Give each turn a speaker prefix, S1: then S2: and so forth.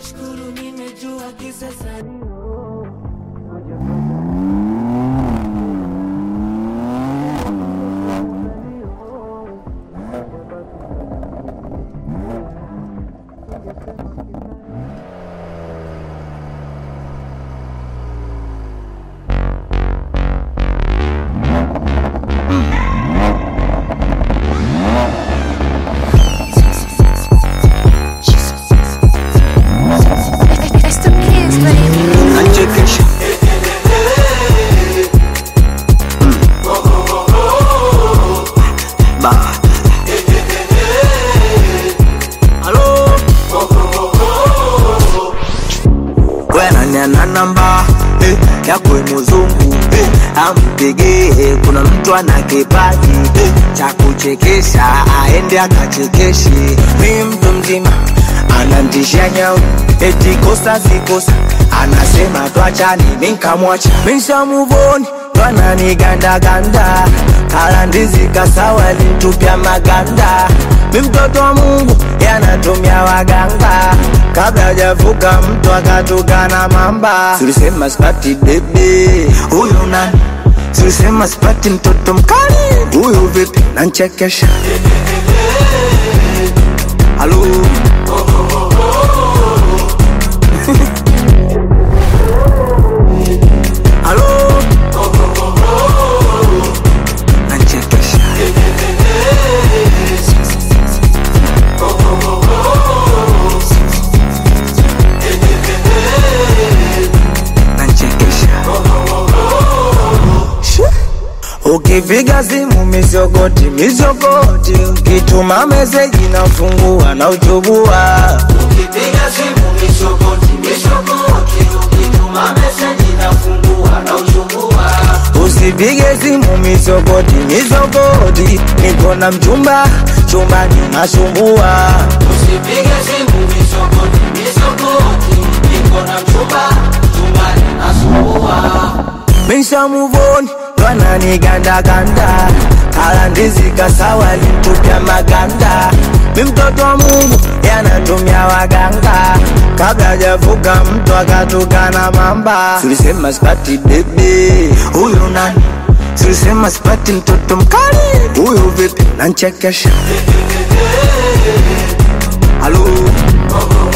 S1: Nashukuru nimejua kisasa
S2: It's the kids, baby.
S3: Nachekesha ba halo wenaniana namba eh, ya kwe mzungu eh, ampigie kuna mtu ana kipaji eh, cha kuchekesha aende akachekeshe mi mtu mzima anantisha nyau eti kosa sikosa anasema twachani minkamwacha mishamuvoni twananigandaganda kala ndizi kasawa lintupya maganda mi mtoto wa mungu yanatumia waganga kabla hajavuka mtu akatukana mamba tulisema spati bebe huyu nani tulisema spati mtoto mkali huyu vipi nanchekesha halo halo nanchekesha nanchekesha ukipiga simu mizogoti mizogoti ukituma meseji nafungua na uchubua ukipiga simu mizogoti mizogoti ukituma meseji nafungua na uchubua usipige simu mizogoti mizogoti niko na mchumba chumbani nasumbua usipige simu mizogoti mizogoti niko na mchumba chumbani nasumbua Misha muvoni twananigandaganda kala ndizi kasawa lintupya maganda mi mtoto wa mungu yanatumia waganga kabla hajavuka mtu akatukana mamba tulisema spati bebe huyu nani tulisema spati mtoto mkali huyu vipi nanchekesha halo